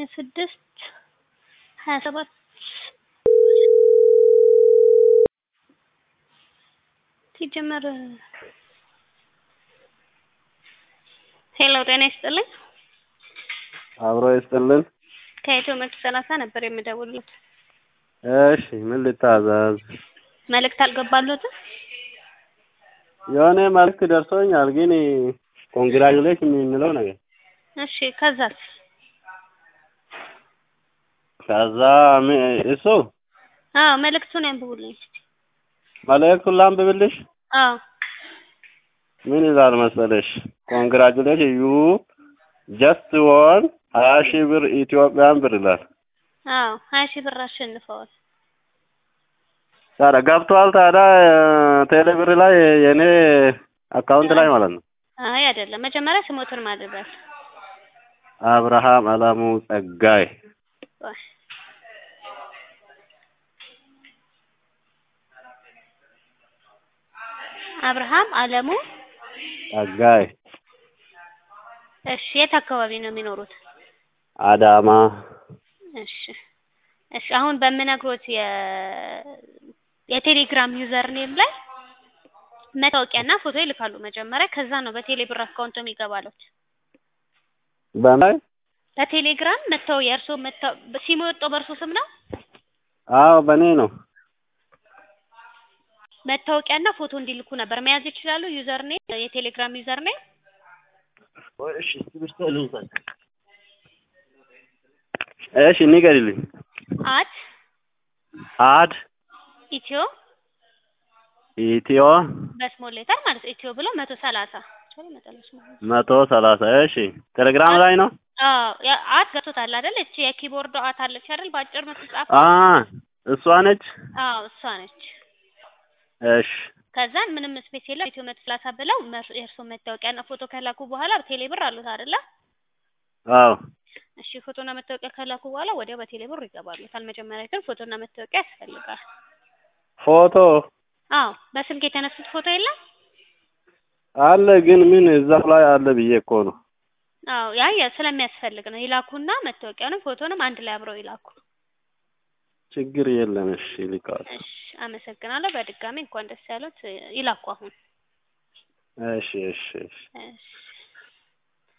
ስድስት ሀያ ሰባት ሲጀመር ሄሎ ጤና ይስጥልኝ አብሮ ይስጥልን። ከኢትዮ መቶ ሰላሳ ነበር የምደውልለት። እሺ ምን ልታዘዝ? መልእክት አልገባሎትም? የሆነ መልዕክት ደርሶኛል፣ ግን ኮንግራጁሌሽን የሚለው ነገር እሺ ከዛስ? ከዛ ም- እሱ አዎ መልእክቱን ያንብቡልኝ እስኪ። መልእክቱን ላንብብልሽ። አዎ ምን ይላል መሰለሽ? ኮንግራጁሌሽን ዩ ጀስት ወን ሀያ ሺህ ብር ኢትዮጵያን ብር ይላል። አዎ ሀያ ሺህ ብር አሸንፈዋል። ታዲያ ገብቷል። ታዲያ ቴሌ ብር ላይ የኔ አካውንት ላይ ማለት ነው። አይ አይደለም፣ መጀመሪያ ስሞትን ማድረግ አብርሃም አላሙ ጸጋይ አብርሃም አለሙ። ጸጋይ እሺ የት አካባቢ ነው የሚኖሩት? አዳማ እሺ እሺ አሁን በምነግሮት የ የቴሌግራም ዩዘር ኔም ላይ መታወቂያና ፎቶ ይልካሉ መጀመሪያ። ከዛ ነው በቴሌ ብር አካውንቶ የሚገባሉት። በላይ በቴሌግራም መታው የእርሶ መታው ሲሙ የወጣው በእርሶ ስም ነው። አዎ በእኔ ነው። መታወቂያና ፎቶ እንዲልኩ ነበር መያዝ ይችላሉ። ዩዘር ኔም የቴሌግራም ዩዘር ኔም እሺ እሺ ንገሪልኝ። አት አድ ኢትዮ ኢትዮ በስሞል ሌተር ማለት ኢትዮ ብሎ መቶ ሰላሳ መቶ ሰላሳ እሺ ቴሌግራም ላይ ነው። አዎ ያ- አት ገብቶታል አይደል? እቺ የኪቦርዱ አት አለች አይደል? በአጭር ምትጻፍ አ እሷ ነች። አዎ እሷ ነች። እሺ ከዛን ምንም ስፔስ የለም ኢትዮ መቶ ሰላሳ ብለው መር- የእርሶ መታወቂያና ፎቶ ከላኩ በኋላ ቴሌ ብር አሉት አይደለ? አዎ እሺ ፎቶና መታወቂያ ከላኩ በኋላ ወዲያው በቴሌ ብር ይገባሉታል። መጀመሪያ ግን ፎቶና መታወቂያ ያስፈልጋል። ፎቶ አዎ በስልክ የተነሱት ፎቶ የለም? አለ ግን ምን እዛው ላይ አለ ብዬ እኮ ነው። አዎ ያ ያ ስለሚያስፈልግ ነው። ይላኩና መታወቂያውንም ፎቶንም አንድ ላይ አብረው ይላኩ። ችግር የለም። እሺ ልካል። እሺ አመሰግናለሁ። በድጋሚ እንኳን ደስ ያሉት። ይላኩ አሁን። እሺ እሺ እሺ እሺ